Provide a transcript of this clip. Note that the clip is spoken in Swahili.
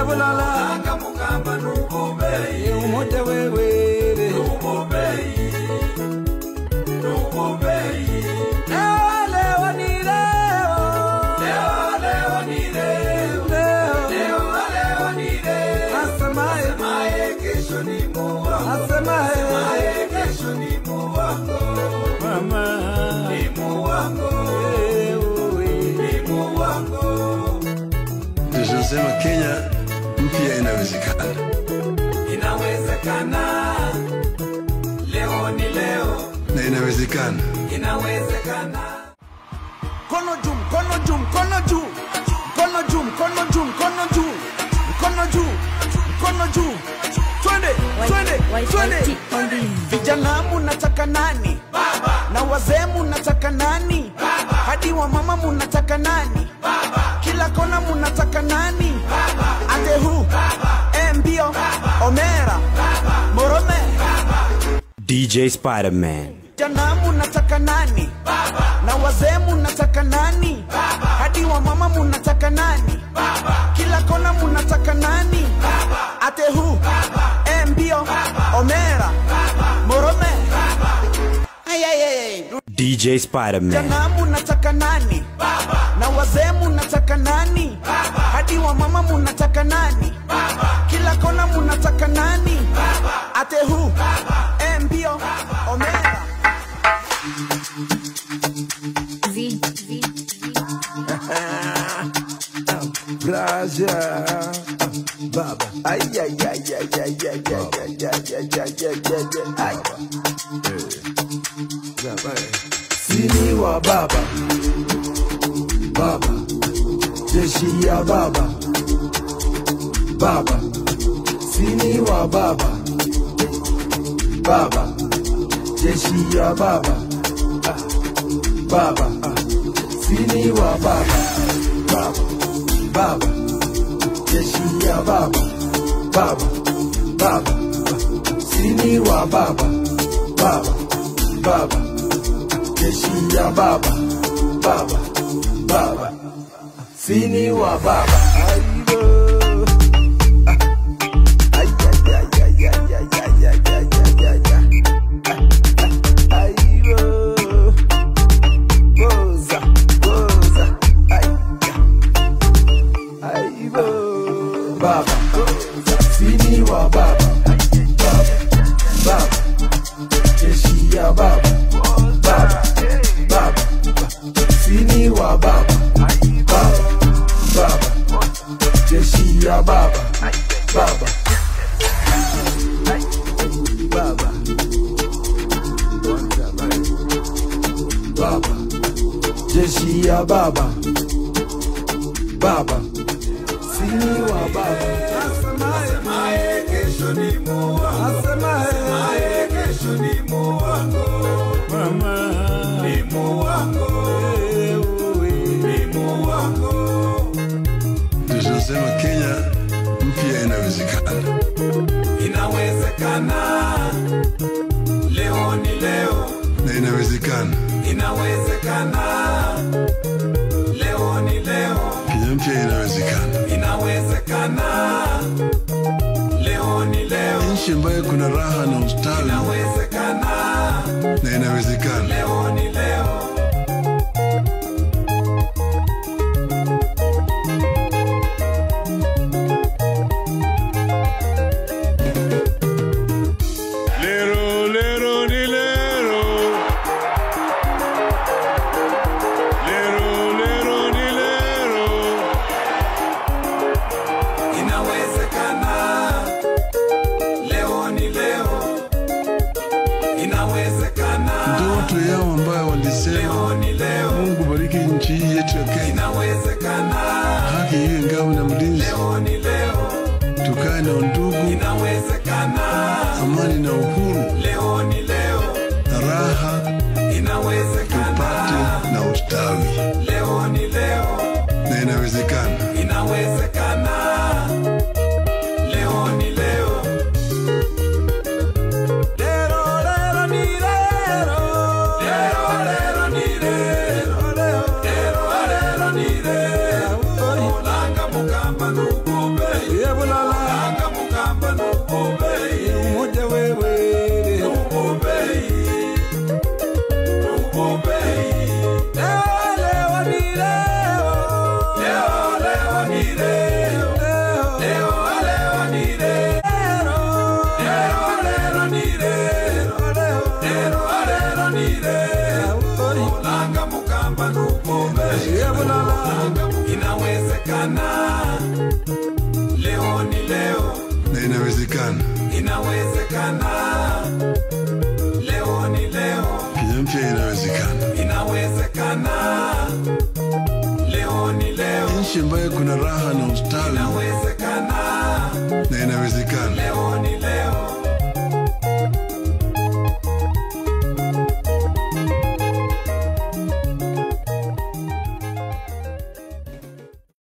bulala Langa mukamba nububei umoja wewere Nububei Nububei leo leo ni leo Leo leo ni leo leo Leo leo ni leo asemaye Semaye kesho ni muwako asemaye Semaye kesho ni muwako mama Ni muwako Ni muwako tunasema Kenya mpya inawezekana. Inawezekana Leo ni leo na inawezekana. Inawezekana mkono juu mkono juu mkono juu mkono juu mkono juu mkono juu mkono juu mkono juu twende twende twende vijana munataka nani na wazee munataka nani hadi wa mama munataka nani kila kona munataka nani atehu embio omera morome DJ Spider-Man. vijana munataka nani na wazee munataka nani hadi wa mama munataka nani kila kona munataka nani atehu embio omera morome Ayayay. DJ Spider-Man. vijana munataka nani na wazee munataka nani hadi wa mama munataka nani kila kona munataka nani atehu embio omera Braja, baba, ay ay ay ay ay ay ay ay ay ay ay ay ay ay ay. Sini wa baba, baba, jeshi ya baba, baba, sini wa baba, baba, jeshi ya baba, ah, baba, ah, sini wa baba, baba, baba, jeshi ya baba, baba, baba, sini wa baba, baba, baba, jeshi ya baba, baba, baba, sini wa baba. Aibo. Ay, ay, ay, ay, ay, ay, ay, ay, ay, ay, ay, ay. Aibo. Goza, goza, ay, Aibo. Baba, sini wa baba, baba, baba, jeshi ya baba, baba, baba, sini wa baba, baba, baba, jeshi ya baba, baba, baba, baba, jeshi ya baba, baba, sini wa baba. Semaye kesho ni muwako Semaye kesho ni muwako Ni muwako Ni muwako Tunasema Kenya mpya inawezekana. Inawezekana Leo ni leo na inawezekana. Inawezekana Leo ni leo Kenya mpya inawezekana. Inawezekana Leo ni leo Nchi ambayo kuna raha na ustawi Inawezekana na inawezekana. Leo ni leo Lero, lero, ni lero. Lero, lero, ni lero. Inawezekana Leo ni leo Inawezekana Ndoto yao ambayo walisema Leo ni leo Mungu bariki nchi hii yetu ya Kenya, Inawezekana haki iwe ngao na mlinzi, Leo ni leo tukae na undugu, Inawezekana amani na uhuru, Leo ni leo na raha Inawezekana tupate na ustawi, Leo ni leo na inawezekana. Inawezekana Leo ni leo Lero, lero, ni lero. Lero lero ni lero Lero lero ni lero Olanga mukamba nukube inawezekana, leo ni leo, Kenya mpya inawezekana, inawezekana, leo ni leo, nchi ambayo kuna raha na ustawi inawezekana, na inawezekana. leo ni leo,